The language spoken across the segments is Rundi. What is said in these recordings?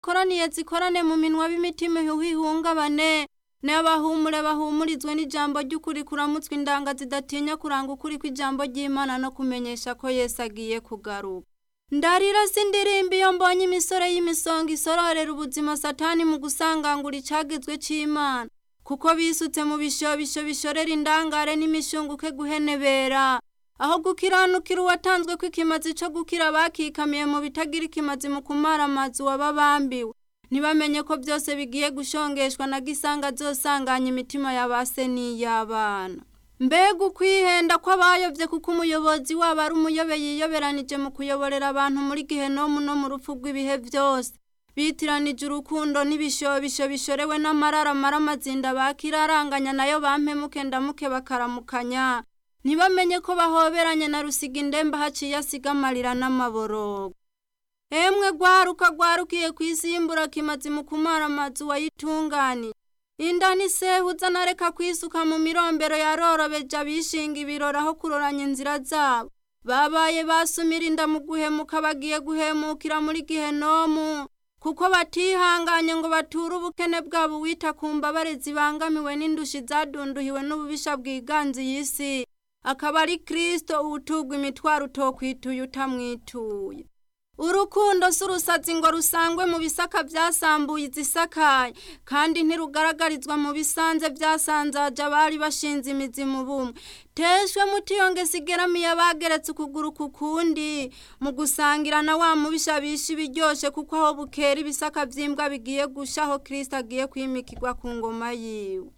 zidakoraniye zikorane mu minwa b'imitima ihungabane n'abahumure bahumurizwe n'ijambo ry'ukuri kuramutswa indanga zidatinya kuranga ukuri kw'ijambo ry'imana no kumenyesha ko yesu agiye kugaruka ndarira sindirimba iyo mbonye imisore y'imisonga isororera ubuzima satani mu gusangangura icagizwe c'imana kuko bisutse mu bishobisho bishorera indangare n'imishunguke guhenebera aho gukiranukira uwatanzwe kw'ikimazi co gukira bakikamiye mu bitagira ikimazi mu kumara amazi wababambiwe ntibamenye ko byose bigiye gushongeshwa na gisanga azosanganya imitima ya base n'iy'abana mbega ukwihenda kw'abayovye kuko umuyobozi wabo ari umuyobe yiyoberanije mu kuyoborera abantu muri gihenomu no mu rupfu rw'ibihe vyose bitiranije urukundo n'ibishobisho bishorewe n'amarara mara amazinda bakiraranganya nayo bampemuke ndamuke bakaramukanya ntibamenye ko bahoberanye na rusiga indembe haciye asiga amarira n'amaborogo emwe gwaruka gwarukiye kwisimbura kimazi mu kumara amazu wayitunganije inda n'isehuza nareka kwisuka mu mirombero yarorobeje abishinga ibirori aho kuroranya inzira zabo babaye basumira inda mu guhemuka bagiye guhemukira muri gihenomu kuko batihanganye ngo bature ubukene bwabo wita ku mbabare zibangamiwe n'indushi zadunduhiwe n'ububisha bwiganze iyi si akaba ari kristo uwutugwa imitwaro utokwituye utamwituye urukundo si urusazi ngo rusangwe mu bisaka byasambuye izisakaye kandi ntirugaragarizwa mu bisanze byasanzaje abari bashinze imizi mu bumwe teshwe mutiyonge sigeramiye abageretse ukuguru ku kundi mu gusangira na wa mubisha bisha ibiryoshe kuko aho bukera ibisaka by'imbwa bigiye gusha aho kirisita agiye kwimikirwa ku ngoma yiwe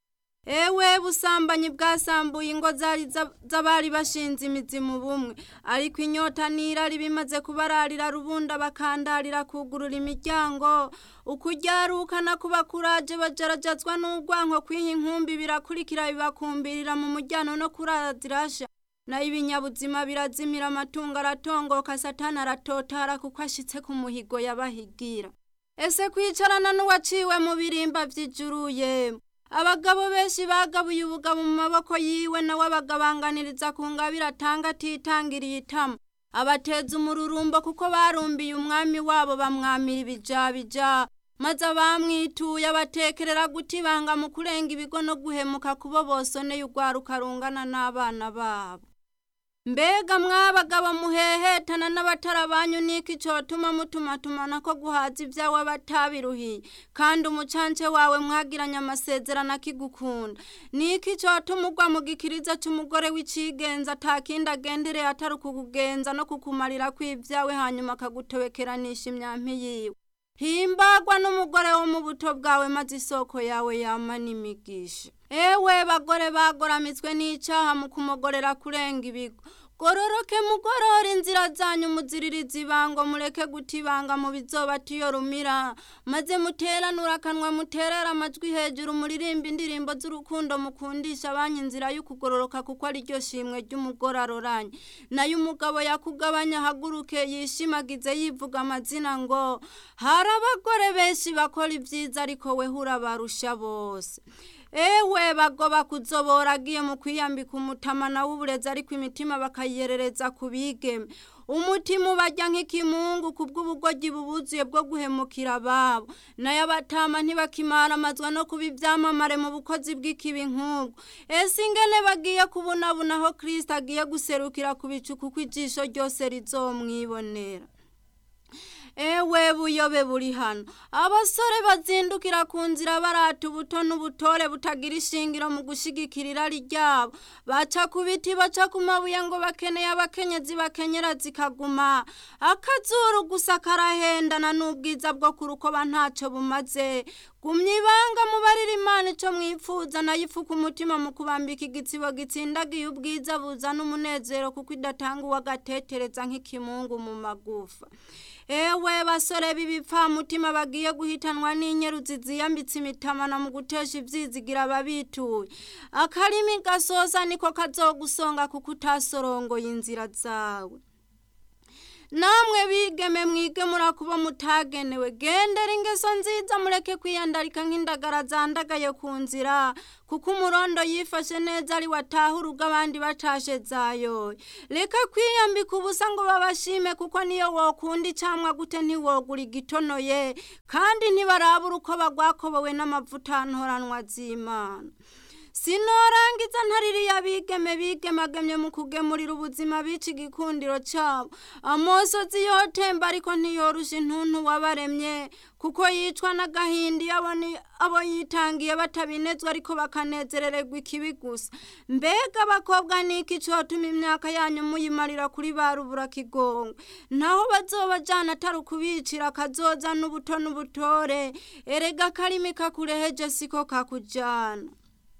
ewe busambanyi bwasambuye ingo zari z'abari bashinze imizi mu bumwe ariko inyota n'irari bimaze kubararira rubunda bakandarira kugurura imiryango ukujyarukana kuba kuraje bajarajazwa n'urwanko kwiha inkumbi birakurikira bibakumbirira mu mujyano no kurazirasha nayo ibinyabuzima birazimira amatungo aratongoka satani aratotara kuko ashitse ku muhigo yabahigira ese kwicarana n'uwaciwe mu birimba vy'ijuru yemwe abagabo benshi bagabuye ubugabo mu maboko yiwe nawe abagabanganiriza ku ngabire atanga atitangiriye itama abateza umururumbo kuko barumbiye umwami wabo bamwamira ibijabija maze abamwituye abatekerera gutibanga mu kurenga ibigo no guhemuka kubo bosoneye urwaruka rungana n'abana babo mbega mwabagabo muhehetana n'abatara banyu niki cotuma mutumatumana ko guhaza ibyawe batabiruhiye kandi umucance wawe mwagiranye amasezerano akigukunda niki cotuma ugwa mu gikiriza c'umugore w'icigenza atakindi agendereye atari ukukugenza no kukumarira kw'ibyawe hanyuma akagutobekeranisha imyampi yiwe himbagwa n'umugore wo mu buto bwawe maze isoko yawe yama n'imigisha ewe bagore bagoramitswe n'icaha mu kumogorera kurenga ibigo gororoke mugorora inzira zanyu muziririza ibango mureke guta ibanga mu bizobata iyo rumira maze muteranura akanwa muterera amajwi hejuru muririmba indirimbo z'urukundo mukundisha abanyu inzira y'ukugororoka kuko ari ryo shimwe ry'umugore aroranye nayo umugabo yakugabanya ahaguruke yishimagize yivuga amazina ngo hari abagore benshi bakora ibyiza ariko we urabarusha bose ewe bagoba kuzobora agiye mu kwiyambika umutama nawe uburezi ariko imitima bakayerereza ku bigeme umutima ubajya nk'ikimungu ku bw'ubugoryi bubuzuye bwo guhemukira ababo nayo abatama ntibakimara amazwa no kuba ibyamamare mu bukozi bw'ikibi nk'ubwo ese ingene bagiye kubunabuna aho kirisita agiye guserukira ku bicu kuko ijisho ryose rizomwibonera ewe buyobe buri hano abasore bazindukira ku nzira barata ubuto n'ubutore butagira ishingiro mu gushigikira irari ryabo baca ku biti baca ku mabuye ngo bakeneye abakenyezi bakenyera zikaguma akazuru gusa karahendana n'ubwiza bwo ku rukoba ntacyo bumaze gumya ibanga mubarira imana ico mwifuza nayo ifuka umutima mu kubambika igitsibo gitsindagiye ubwiza buzana umunezero kuko idatanga uwagatetereza nk'ikimungu mu magufa ewe basore b'ibipfamutima bagiye guhitanwa n'inyeruzi ziyambitse imitamana mu gutesha ivyizigira ababituye akarimi gasosa niko kazogusonga kuko utasorongoye inzira zawe namwe bigeme mwige murakuba mutagenewe gendera ingeso nziza mureke kwiyandarika nk'indagara zandagaye ku nzira kuko umurondo yifashe neza ari wataha urugo abandi batashe zayo reka kwiyambika ubusa ngo babashime kuko niyo wokunda icamwa gute ntiwogura igitonoye kandi ntibarabura uko bagwakobowe n'amavuta ntoranwa z'imana sinorangiza ntaririya bigeme bigemagemye mu kugemurira ubuzima bica igikundiro cyabo amosozi yotemba ariko ntiyorusha intuntu wabaremye kuko yicwa n'agahinda iyo abo yitangiye batabinezwa ariko bakanezerererwa ikibi gusa mbega abakobwa niki cyotuma imyaka yanyu muyimarira kuri ba rubura kigongo naho bazobajana atari ukubicira akazoza n'ubuto n'ubutore erega akarimi kakureheje siko kakujana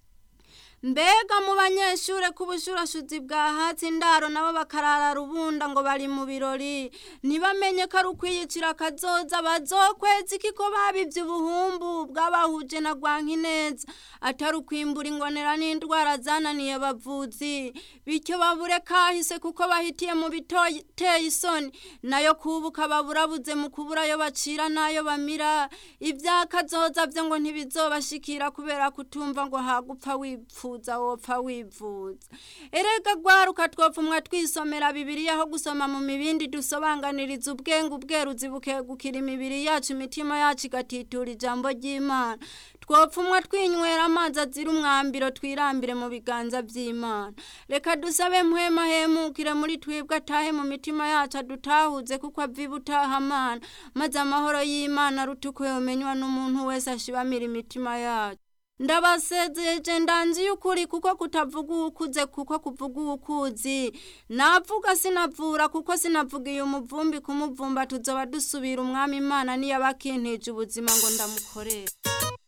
mbega mu banyeshure k'ubushurashuzi bwa hatsi indaro nabo bakarara rubunda ngo bari mu birori ntibamenye ko ari ukwiyicira akazoza bazokwezi kiko babivye ubuhumbu bw'abahuje na rwankineza atari ukwimbura ingonera n'indwara zananiye bavuzi bityo babure kahise kuko bahitiye mu biteye isoni nayo kubuka baburabuze mu kubura ayo bacira n'ayo bamira ivyakazoza vyo ngo ntibizobashikira kubera kutumva ngo hagupfa wipfu wifuza wopfa wivuza erega gwaruka twopfumwa twisomera bibiliya aho gusoma mu mibindi dusobanganiriza ubwenge ubweruzi bukegukira imibiri yacu imitima yacu igatitura ijambo ry'imana twopfumwa twinywera amazi azira umwambiro twirambire mu biganza by'imana reka dusabe mpwema hemukire muri twebwe atahe mu mitima yacu adutahuze kuko aviba utaha amana maze amahoro y'imana aruta uko yomenywa n'umuntu wese ashibamira imitima yacu ndabasezeje ndanzi y'ukuri kuko kutavuga uwukuze kuko kuvuga uwukuzi navuga sinavura kuko sinavugiye umuvumbi kumuvumba tuzoba dusubira umwami imana niyo abakintije ubuzima ngo ndamukorere